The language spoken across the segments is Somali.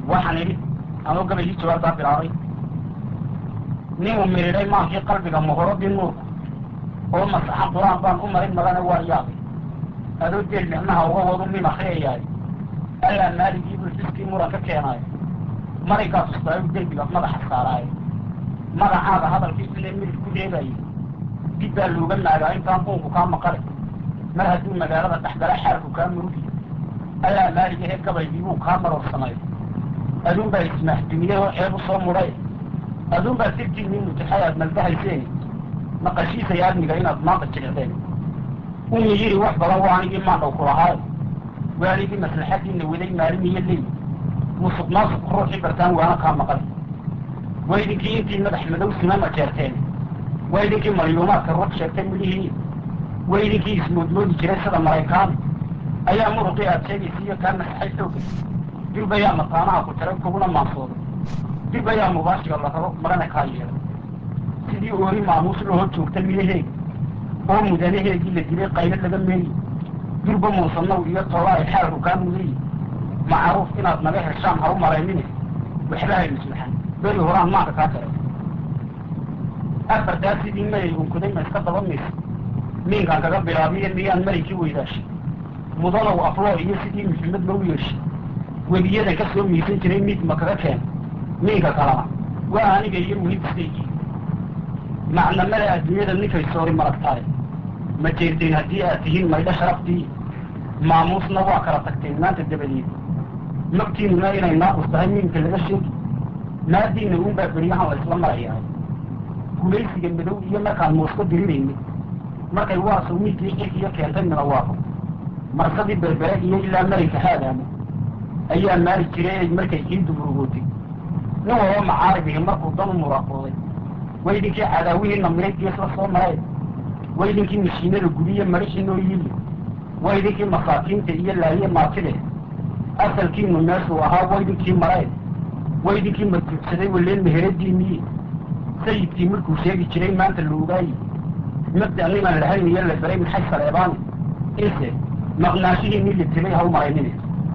waxaan idhi anoo gabayii jawaabtaa bilaabay ninuu miridhay maankii qalbiga muhuradii nuurku oo masaxan qur-aan baan u marin magana waa yaabay adoo deel micnaha uga wadu min akriyayaay allaa maaligii buu xiskii muran ka keenaayo maraykaa tustaayu derbiga madaxa saaraayo magacaaga hadalkii inay midib ku reebayay dib baa looga naagaa intaan buunku kaa maqale mar hadduu magaalada dhexgala xaalku kaa murugiyo allaa maalig ahee gabaygii buu kaa maroorsamay aduun baa ismaaxdumiyey oo ceeb u soo mudhay aduun baa sirtiinii mutaxay aad maldahayseen maqashiisay aadmiga inaad maanta jilicdeen umi yidhi wax badan waa anigii maandhaw ku lahaayo waa anigii maslaxadiina waday maalin iyo leey musuq maasuq ruuxii bartaan waana kaa maqan waa idinkii intii madax madow simama jeerteen waa idinkii malyuumaadka ruux sheegtay midhihii waa idinkii ismoodmoodi jiray sida maraykaan ayaa muruqii aad sheegaysa iyo kaa masaxay xooga dib ayaa mataanaha ku jaray kuguna maansooday dib ayaa mubaashiga la rabo marana kaa yeelay sidii oori maamuus loo hor joogta midaheega oo mudanaheegii la dilay qaylo laga meeyi durba muusanow iyo tolla ay xaalku kaa mudayi macruuf inaad naga heshaan ha u malaynine waxba hay maslaxan beri horaan maanka kaa jaray afartaa sidii mayay unkuday ma iska daba maysa miinkaan kaga bilaabiyo miyaan maraykii weydaashay mudanow afloo iyo sidii maxamed lou yeeshay webiyadan ka soo miisan jiray miid ma kaga keen miinka kalena waa aniga iyo muhiimkisaygii macnamada adduunyada ninkay soori maragtaay ma jeerteen haddii aad tihiin maydho sharaftii maamuusna waa kala tagteen maanta dabadeed magtiinuna inay naaqus tahay miinka laga sheegi maadiina uunbaa beryahan la isla marayahay gulaysiga madow iyo markaan muuska dirinayni markay waasow miidkii xilkiyo keentay minawaaqo marsadii berbere iyo ilaa marinka haadaamo ayaa maari jiray markay ciiddu murugootay nin walba macaaribihi markuu dan u muraaqooday waa idinkii cadaawihiina miray gees la soo maray waa idinkii mashiinada gudiyo marixii noo yili waa idinkii masaakiinta iyo laaye maatide asalkiinu meeshuu ahaa waa idinkii maray waa idinkii madguudsaday waleen meheradiinii sayidkii markuu sheegi jiray maanta la ogaayi mabda niman lahayn iyo la beray maxay saleebaani ise maqnaashihiinii la tilay ha u maraynine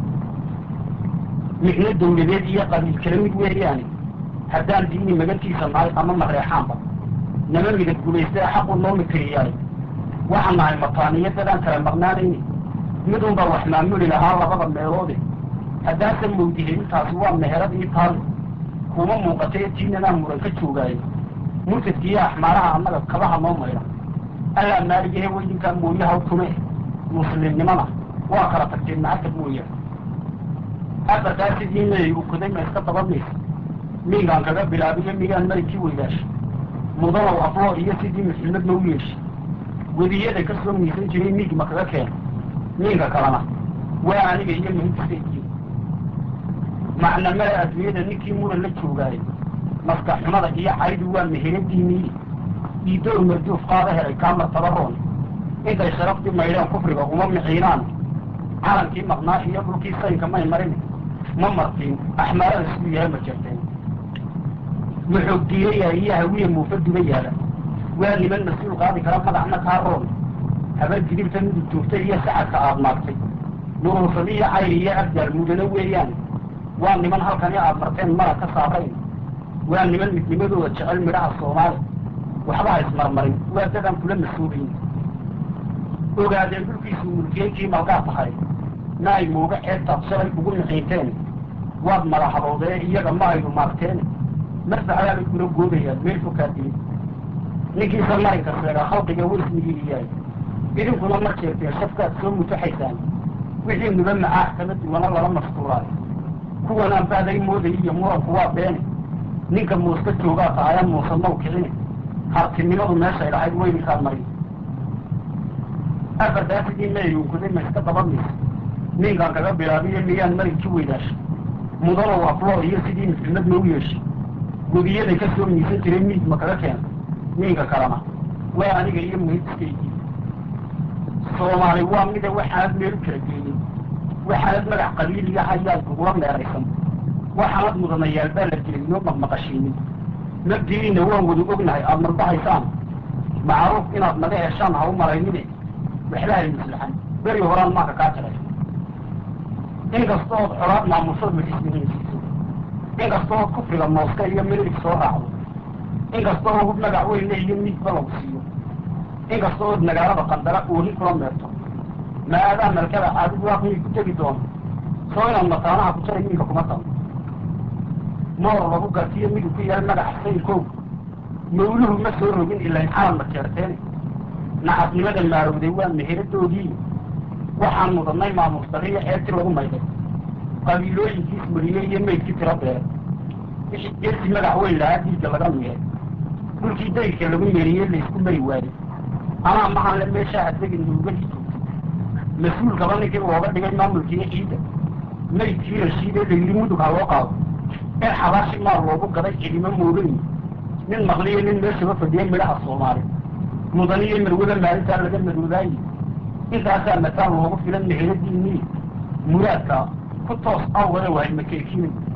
micno dawladeed iyo qabiil kala mid weeyaani haddaan diini magantiisa nahay ama mareexaanba nama midab gubaystee xaqu noo mitiriyaayo waxaan nahay mataaniyo dadaan kala maqnaanayni midun baa wax maamuli lahaa labada meeloode haddaanse mawdihe intaasi waa meherad ii taale kuma muuqatay tiinanaa muran ka joogaayo murtadkiiyo axmaaraha annaga kabaha noo maydha allaa maaligahe weydinkaa mooyaha tume muslimnimana waa kala tagteen macagta mooyaane afartaa sidii mayay ukuday ma iska dabamaysa miinkaan kaga bilaabiyo migaan marinkii weydaashay mudanow afloo iyo sidii maxilmad lou yeeshay wediyada ka soo miisan jiray miig ma kaga keena miinka kalena waa aniga iyo muhimkisaygii macnamada adduunyada ninkii muran la joogaayo maskax xumada iyo caydu waa meheradiinii iidoor marduuf qaada helay kaa martabaroon intay sharaftii maydheen kufriga uma miciinaan calankii maqnaa iyo dhulkii saynka may marin ma martiin axmaarada siduu yahay ma jirteen muxuu diirayaa iyo hawiya muufa duba yaala waa niman mas-uul qaadi kara magacna kaa roon habar gidibta midug joogtay iyo sacadka aad maagtay nuruusadi iyo cayri iyo abdaal mudano weeyaan waa niman halkani aad marteen mara ka saarayn waa niman midnimadooda jecel midhaha soomaali waxba ha ismarmarin waa dadaan kula mas-uubayn ogaadeen dhulkiisu mulkiyeynkii malgaa tahay na ay mooga ceebtaad shalay ugu nixiinteen waad madaxadoodee iyaga ma aydu maagteen marfaxdaa bay kula goobayaan meel fokaa dilin ninkiisa marinka sheegaa khalqiga wa ismigiiyahay idinkuna mar jeerteen shafkaad soo mutaxaysaan wixii nuba macaax kama duwana lala mastuuraayo kuwanaan baaday mooday iyo muranku waa beene ninka muuska joogaa tahayaan muusanow kicine hartinimadu meeshay lahayd weydinkaad marin afartaa sidii mayay unkuday ma iska dabamaysa miinkaan kaga bilaabiyo miyaan marinkii weydaashay mudanow afloo iyo sidii maxilmad lou yeeshay webiyaday ka soo miisan jiray miid ma kaga keena miinka kalena waa aniga iyo muhimkisaygii soomaali waa mida waxaanad meel kala geenin waxaanad magac qabiil iyo hayaad kugula meeraysan waxaanad mudanayaal baa la jiray noo maqmaqashiinin nabdigiina waan wada ognahay aada marbahaysaan macruuf inaad naga heshaan ha u malaynine waxba hay maslaxan beri horaan maanka kaa jaray inkasta ood colaad maamusada ismihiinsiiso inkastoo kufriga mooska iyo milig soo raacdo inkastoo hub magac weynle iyo miigba lagu siiyo inkastoo od magaalada qandara ooni kula meerto maadaa malkada adigu waaqmii ku tegi doono soo inaad mataanaha ku jaray miinka kuma talo moor lagu gartiyo midig ku yaal magaca saynkooga mawluhu ma soo rogin ilain xalal ma jeerteen nacasnimada maarowday waa meheradoodii waxaan mudannay maamuus dariya ceebti lagu mayday qabiilooyinkiis mariyey iyo maydkii tiro beeray wixii geesi magac weyn lahaa dhiigga laga miiray dhulkii dayrka lagu meeriyey laysku mari waayey anaa mahanle meeshaa adegin nuugadii joogtay mas-uulkaba ninkii looga dhigay maamulkiiyo ciidda maydkii rashiidee layidhi mudug ha loo qaado in xabaashi maal loogu gaday cidimo moogayi nin maqliyo nin meeshaba fadhiya midhaha soomaali mudaniyo marwada maalintaa laga madoodaayi intaasaa mataan loogu filan meheradiinii muraadka ku toos awgada wahay makeekiinay